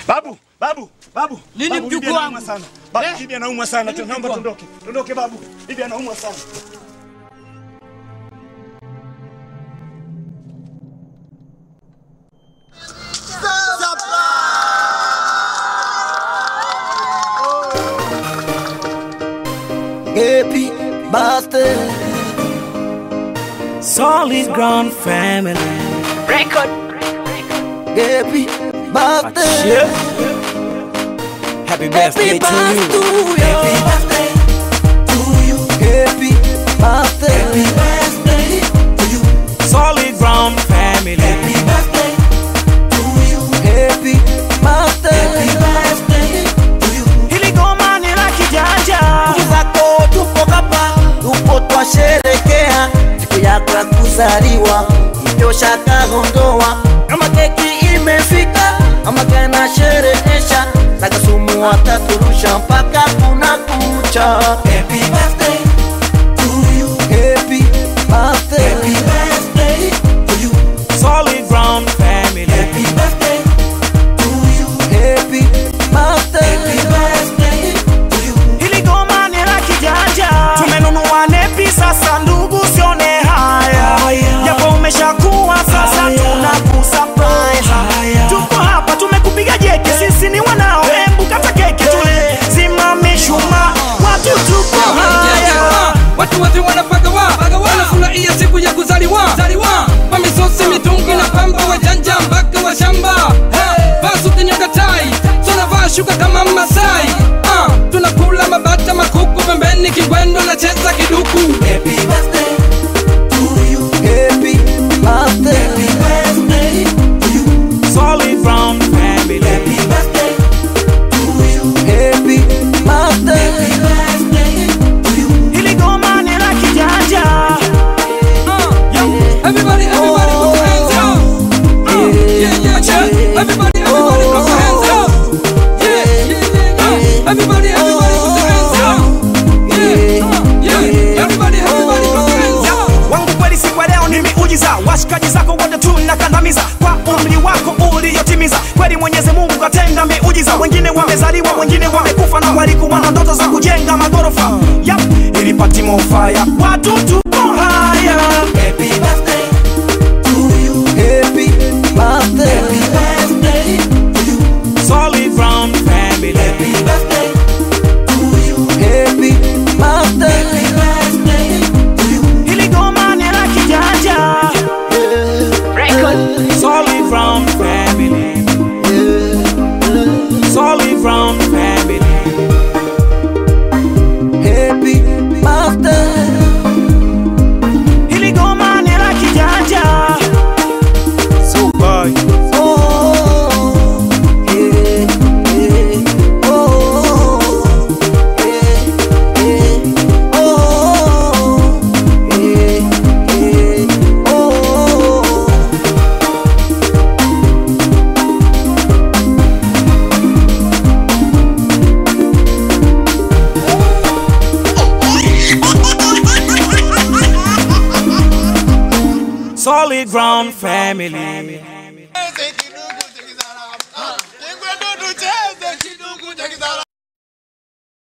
Babu, babu, babu. Nini babu, mjukuu bibi anaumwa wangu? sana. Babu, Eh? bibi anaumwa sana. Nini Naomba mjukuu tuondoke. Tuondoke babu. Bibi anaumwa sana. Happy birthday. Solid ground family. Record. Happy birthday. Yeah. Happy birthday Happy to you. birthday to you. Happy birthday. Happy birthday to you. Solid ground family. Happy birthday to you. Happy birthday. Happy birthday to you. Hili goma ni la kijanja. Ndugu zako tupo hapa, tupo twasherekea siku yako ya kuzaliwa, hivyo shaka ondoa. Kama keki imefika, ama kana sherehesha, na kasumu wataturusha mpaka kuna kucha. Happy birthday to you. Happy birthday. Happy birthday to you. Solid ground family. Happy birthday to you. Happy birthday. Happy birthday to you. Hili goma ni la kijanja. Tumenunua nepi sasa ndugu sione haya. Japo umeshakuwa sasa tunakusurprise. Tuko hapa tumekupiga jeki sisi ni wanao. Hebu kata keki tule. Zima mishumaa. Watu tuko haya. watu wote wanapagawa wanafurahia siku ya kuzaliwa kwa misosi mitungi na pamba wajanja mpaka wa shamba vasutinyangatai tunavaa shuka kama masai Ah, tunakula mabata makuku pembeni kingwendo na cheza kiduku Happy birthday to you. Happy birthday. Happy birthday to you. Solid ground family. Happy birthday to you. Happy birthday. Happy birthday to you. Hili goma ni la kijanja. Ah, yo, everybody, everybody, put your hands up. Ah, yeah, yeah, yeah. Everybody, everybody, put your hands up. Yeah, yeah, yeah, yeah. Everybody, everybody, put your hands up. Yeah, ah, yeah. Everybody, everybody, put your hands up. wangu kweli siku ya leo ni miujiza washikaji zako wote tunakandamiza kwa umri wako uliyotimiza kweli mwenyezi mungu katenda miujiza wengine wamezaliwa wengine wamekufa na walikuwa na ndoto za kujenga magorofa yap ilipati mofaya watu tupo haya Happy birthday to you. Happy birthday. Happy birthday to you. solid ground family Happy birthday to you. Happy birthday. Happy birthday to you. hili goma ni la kijanja solid ground family solid ground family Happy birthday. hili goma ni la kijanja Super. Oh, yeah, yeah. Oh, yeah, yeah. Oh, yeah, yeah. Oh. solid ground family Ese kidugu chekizana. Kingwe dudu che.